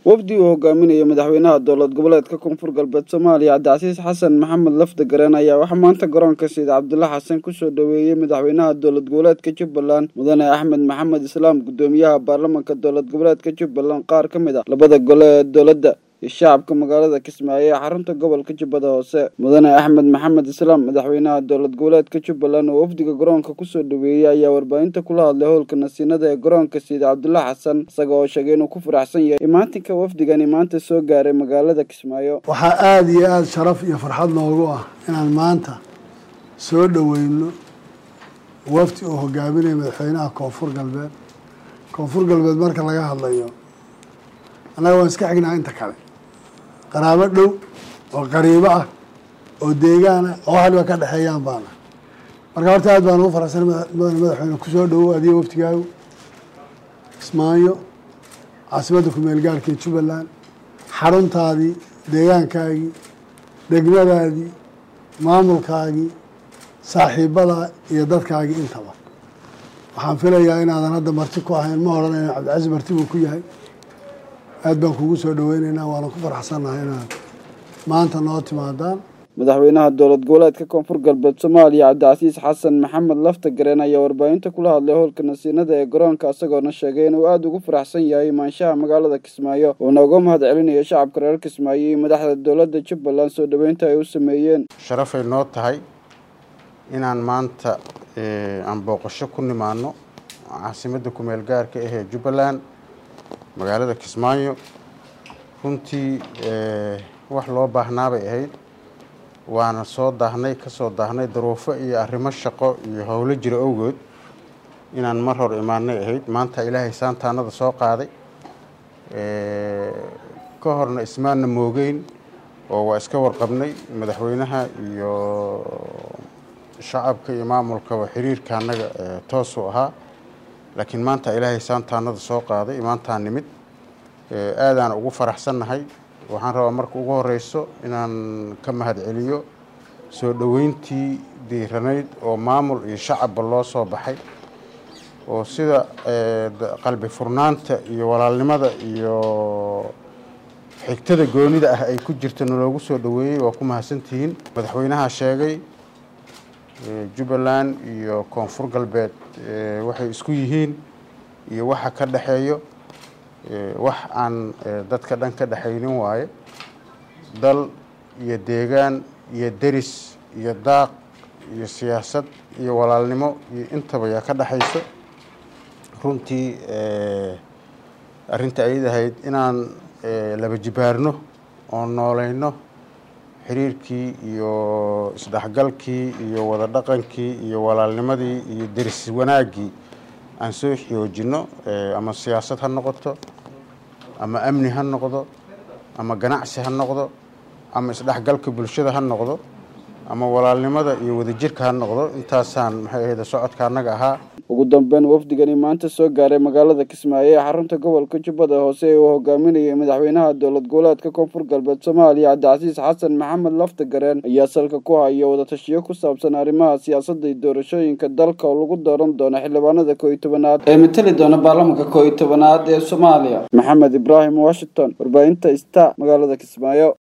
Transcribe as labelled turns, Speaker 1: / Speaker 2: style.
Speaker 1: wafdi uu hogaaminayo madaxweynaha dowlad goboleedka koonfur galbeed soomaaliya cabdicasiis xasan maxamed lafda gareen ayaa waxaa maanta garoonka sayid cabdulla xasan kusoo dhoweeyey madaxweynaha dowlad goboleedka jubbaland mudane axmed maxamed islaam guddoomiyaha baarlamanka dowlad goboleedka jubbaland qaar ka mid a labada gole ee dowladda iyo shacabka magaalada kismaayo ee xarunta gobolka jubbada hoose mudane axmed maxamed islaam madaxweynaha dowlad goboleedka jubbaland oo wafdiga garoonka kusoo dhoweeyey ayaa warbaahinta kula hadlay howlka nasiinada ee garoonka sayid cabdulla xasan isaga oo sheegay inuu ku faraxsan yahay imaatinka wafdigani maanta soo gaaray magaalada kismaayo
Speaker 2: waxaa aada iyo aada sharaf iyo farxad noogu ah inaan maanta soo dhoweyno wafdi uu hogaaminayo madaxweynaha koonfur galbeed koonfur galbeed marka laga hadlayo annaga waan iska xignaa inta kale qaraabo dhow oo qariibo ah oo deegaan ah oo waxaliba ka dhexeeyaan baana marka horta aad baan ugu faraxsan mudane madaxweyne kusoo dhowow adiga waftigaagu kismaayo caasimadda kumeel gaarka ee jubbaland xaruntaadii deegaankaagii degmadaadii maamulkaagii saaxiibadaa iyo dadkaagii intaba waxaan filayaa inaadan hadda marti ku ahayn ma odhanayna cabdicasiis marti buu ku yahay aad baan kugu soo dhaweyneynaa waana ku faraxsannahay inaad maanta noo timaadaan
Speaker 1: madaxweynaha dowlad goboleedka koonfur galbeed soomaaliya cabdicasiis xasan maxamed lafta gareen ayaa warbaahinta kula hadlay howlka nasiinada ee garoonka isagoona sheegay inuu aada ugu faraxsan yahay imaanshaha magaalada kismaayo uuna uga mahad celinayo shacabka reer kismaayo iyo madaxda dowladda jubbaland soo dhoweynta ay u sameeyeen
Speaker 3: sharafay noo tahay inaan maanta aan booqasho ku nimaano caasimadda kumeel gaarka ahee jubbaland magaalada kismaayo runtii wax loo baahnaabay ahayd waana soo daahnay ka soo daahnay daruufo iyo arrimo shaqo iyo howlo jira awgood inaan mar hor imaanay ahayd maanta ilaahay saantaanada soo qaaday ka horna ismaanna moogeyn oo waa iska warqabnay madaxweynaha iyo shacabka iyo maamulkaba xiriirka annaga toosuu ahaa laakiin maanta ilaahay saantaanada soo qaaday maantaa nimid aadaan ugu faraxsannahay waxaan rabaa marka ugu horeyso inaan ka mahad celiyo soo dhoweyntii diiranayd oo maamul iyo shacabba loo soo baxay oo sida qalbi furnaanta iyo walaalnimada iyo xigtada goonida ah ay ku jirta naloogu soo dhoweeyey waa ku mahadsantihiin madaxweynaha sheegay jubbaland iyo koonfur galbeed waxay isku yihiin iyo waxa ka dhexeeyo wax aan dadka dhan ka dhexaynin waaye dal iyo deegaan iyo deris iyo daaq iyo siyaasad iyo walaalnimo iyo intaba yaa ka dhexayso runtii arrinta ayad ahayd inaan laba jibaarno oo nooleyno xiriirkii iyo isdhexgalkii iyo wada dhaqankii iyo walaalnimadii iyo deris wanaaggii aan soo xoojinno ama siyaasad ha noqoto ama amni ha noqdo ama ganacsi ha noqdo ama isdhexgalka bulshada ha noqdo ama walaalnimada iyo wadajirka ha noqdo intaasaan maxay ahayd socodka annaga ahaa
Speaker 1: ugu dambeyn wafdigani maanta soo gaaray magaalada kismaayo ee xarunta gobolka jubbada hoose ee uu hogaaminayay madaxweynaha dowlad goboleedka koonfur galbeed soomaaliya cabdicasiis xasan maxamed lafta gareen ayaa salka ku haya wadatashiyo ku saabsan arrimaha siyaasadda iyo doorashooyinka dalka oo lagu dooran doono xildhibaanada koo iyo tobanaad ee matali doona baarlamanka koo iyo tobanaad ee soomaaliya maxamed ibraahim washington warbaahinta sta magaalada kismaayo